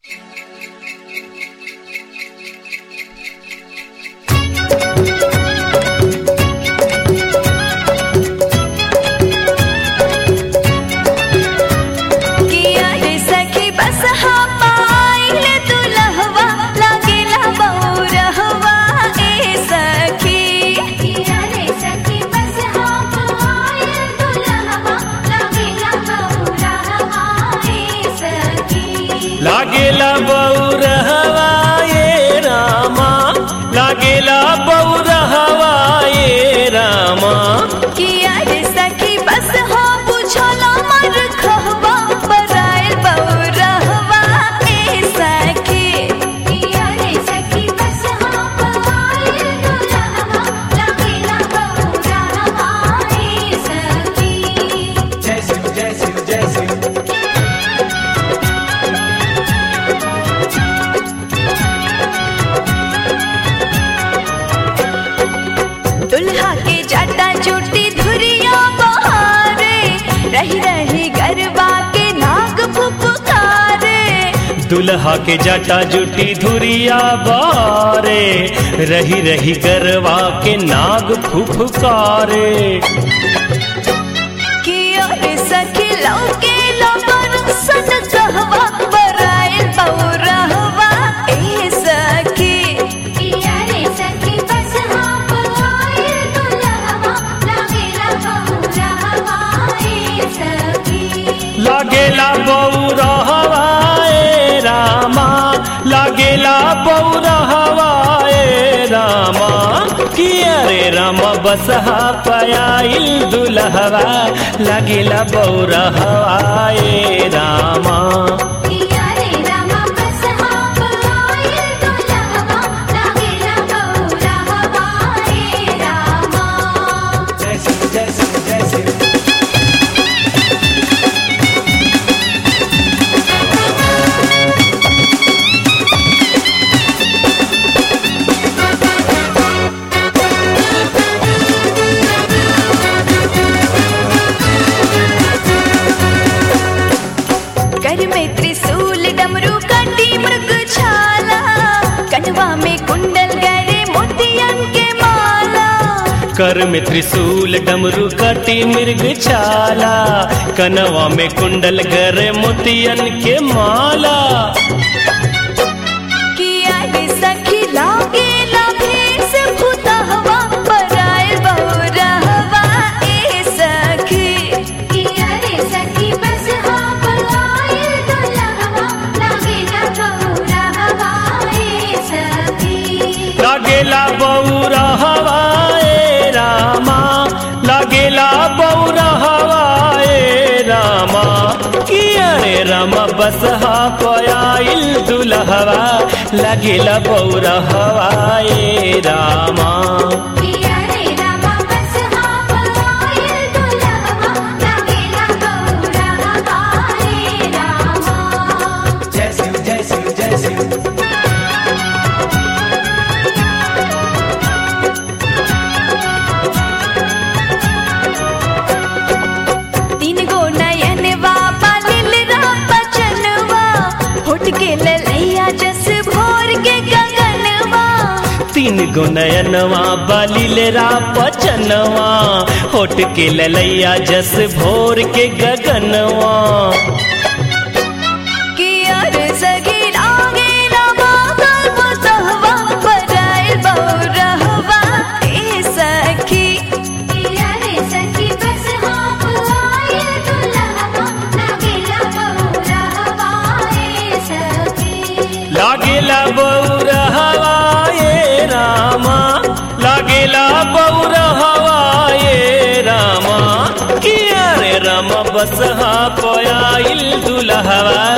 लागेला बौरहवा ये रामा लागेला बौरहवा ये रामा किया रे सखी बस हो बुझला मर खहबा बरायल बौरहवा ए सखी किया रे सखी बस हो बरायल दुल्हवा लगेला बौरहवा ए सखी जय शिव जय शिव जय शिव दुल्हा के जाटा चोटी धुरिया बहारे रही रही गरबा के नाग फुफकारे दुल्हा के जटा जुटी धुरिया बारे रही रही गरवा के नाग फुफकारे किया रे सखी लौके लबर सन कहवा बरायल बौरहवा ए सखी किया रे सखी बस हाँ बरायल दुल्हवा लगेला बौरहवा ए सखी लागेला बौरहवा ए रामा लागेला बौरहवा ए रामा किया रे रामा बसहा पयाइल दुल्हवा लागेला बौरहवा ए रामा किया रे रामा बस हाँ बरायल दुल्हवा लगेला बौरहवा ए रामा जय शिव जय शिव जय शिव कर में त्रिशूल डमरू कंडी मृग छाला कनवा में कुंडल गरे मोतियन के माला कर में त्रिशूल डमरू कटी मृग छाला कनवा में कुंडल गर मोतियन के माला किया रे सखी लागे लाभेस भूतहवा बरायल बहुरहवा ए सखी किया रे सखी बस हाँ बरायल दुल्हवा लागे ना बहुरहवा ए सखी लागेला बौरा हवाए रामा लागेला बौरा हवाए रामा किया रे रामा बसहा पयाइल दुल्हवा लागेला बौरा हवाए रामा किया रे रामा बस हाँ बरायल दुल्हवा लगेला बहुरहवा ए रामा जय शिव जय शिव जय शिव तीन गो नयनवा पालिल बचनवा होट के ललैया जस भोर के गगनवा तीन गो नयनवा बलिलेरा पचनवा होट के ललैया जस भोर के गगनवा कि अर सगी लागे लगा गल बसहवा बरायल बहुरहवा ए सखी कि अर सखी बस हाँ बुलायल दुल्हवा लगेला बहुरहवा ए सखी लागेला बौरा हवाए रामा लागेला बौरा हवाए रामा किया रे रामा बसहा पयाइल दुल्हवा